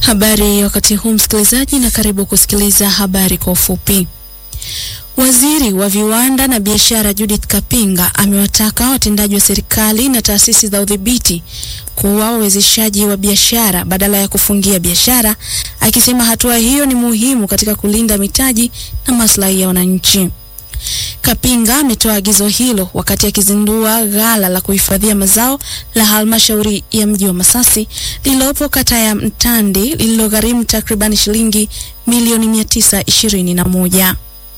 Habari wakati huu msikilizaji, na karibu kusikiliza habari kwa ufupi. Waziri wa viwanda na biashara Judith Kapinga amewataka watendaji wa serikali na taasisi za udhibiti kuwa wawezeshaji wa biashara badala ya kufungia biashara, akisema hatua hiyo ni muhimu katika kulinda mitaji na maslahi ya wananchi. Kapinga ametoa agizo hilo wakati akizindua ghala la kuhifadhia mazao la halmashauri ya mji wa Masasi lililopo kata ya Mtandi lililogharimu takriban shilingi milioni mia tisa ishirini na moja.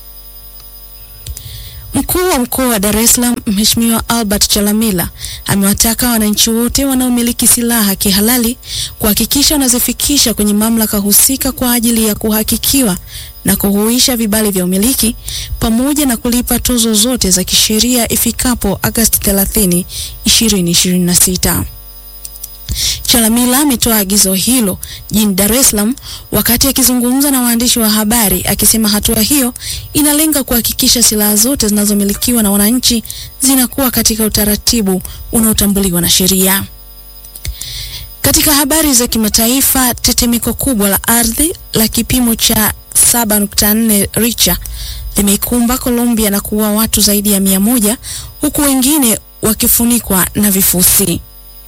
Mkuu wa mkoa wa Dar es Salaam Mheshimiwa Albert Chalamila amewataka wananchi wote wanaomiliki silaha kihalali kuhakikisha wanazifikisha kwenye mamlaka husika kwa ajili ya kuhakikiwa na kuhuisha vibali vya umiliki pamoja na kulipa tozo zote za kisheria ifikapo Agosti 30, 2026. Chalamila ametoa agizo hilo jijini Dar es Salaam wakati akizungumza na waandishi wa habari akisema hatua hiyo inalenga kuhakikisha silaha zote zinazomilikiwa na wananchi zinakuwa katika utaratibu unaotambuliwa na sheria. Katika habari za kimataifa, tetemeko kubwa la ardhi la kipimo cha 7.4 Richter limeikumba Colombia na kuua watu zaidi ya mia moja huku wengine wakifunikwa na vifusi.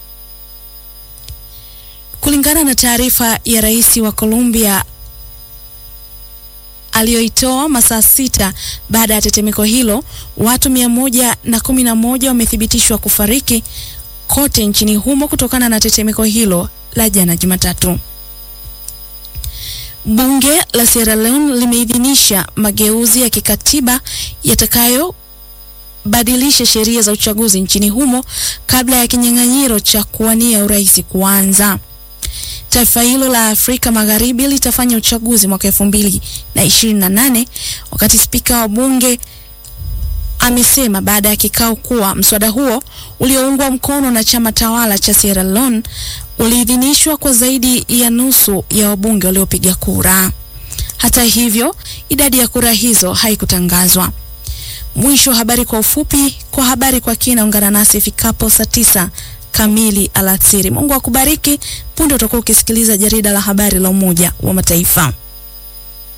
Kulingana na taarifa ya rais wa Colombia aliyoitoa masaa sita baada ya tetemeko hilo, watu mia moja na kumi na moja wamethibitishwa kufariki kote nchini humo kutokana na tetemeko hilo la jana Jumatatu. Bunge la Sierra Leone limeidhinisha mageuzi ya kikatiba yatakayobadilisha sheria za uchaguzi nchini humo kabla ya kinyang'anyiro cha kuwania urais kuanza. Taifa hilo la Afrika Magharibi litafanya uchaguzi mwaka elfu mbili na ishirini na nane wakati spika wa bunge amesema baada ya kikao kuwa mswada huo ulioungwa mkono na chama tawala cha Sierra Leone uliidhinishwa kwa zaidi ya nusu ya wabunge waliopiga kura. Hata hivyo, idadi ya kura hizo haikutangazwa. Mwisho wa habari kwa ufupi. Kwa habari kwa kina, ungana nasi ifikapo saa tisa kamili alasiri. Mungu akubariki. Punde utakuwa ukisikiliza jarida la habari la Umoja wa Mataifa.